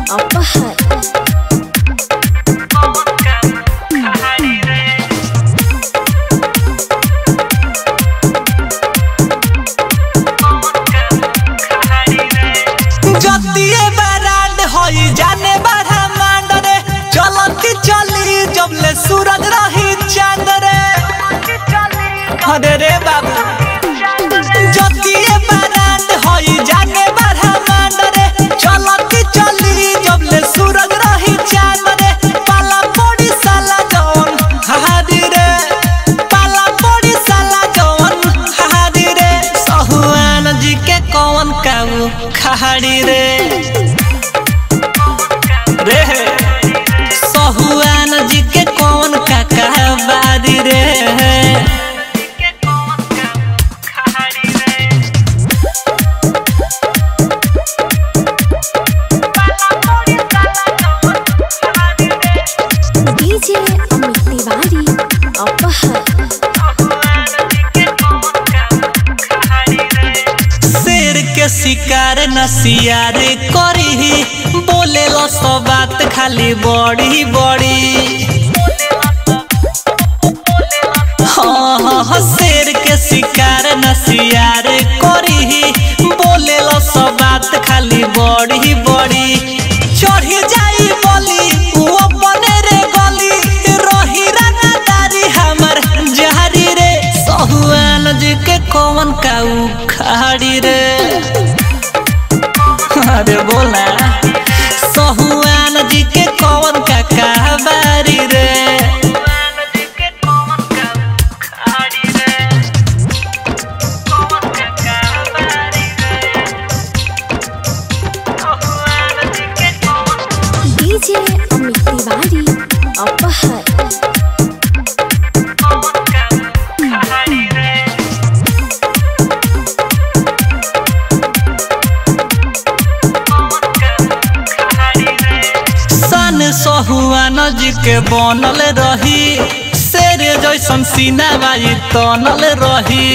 अपहर जतिए बरांड होई जाने बारह मांड रे चलती चली जबले सूरज रही चांद रे अरे रे बाबू जतिए बरांड होई जाने बारह मांड रे चलती चली जबले सूरज रही चांद रे पाला पड़ी साला जौन हादी रे पाला पड़ी साला जौन हादी रे सहुआन जी के कौन काऊ खहाड़ी रे रे सहुआन जी के कौन काका बारी रे डीजे अमित तिवारी अपहर शेर के शिकार न सियार करी बोले लो सो बात खाली बड़ी बड़ी हाँ हाँ हाँ, शेर के शिकार न सियार करी बोले लो सो बात खाली बड़ी बड़ी चढ़ी जाई बोली वो बने रे गली रही रंगदारी हमर जहरी रे सहुआन जी के कौन काऊ खाड़ी रे अरे बोला सहुआन जी के कौन काका बारी रे डीजे अमित तिवारी अपहर सन सहुआन जी के बनल रही शेर जैसन सीना बाई तनल रही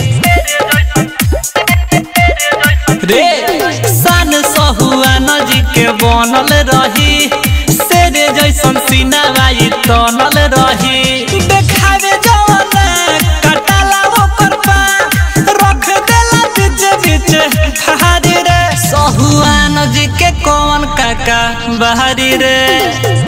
रे सन सहुआन जी के बनल रही शेर जैसन सीना बाई तनल रही देखावे जवाना कटाला ओकर पा रख देला बीच बीच हारी रे सहुआन जी के कौन काका बहारी रे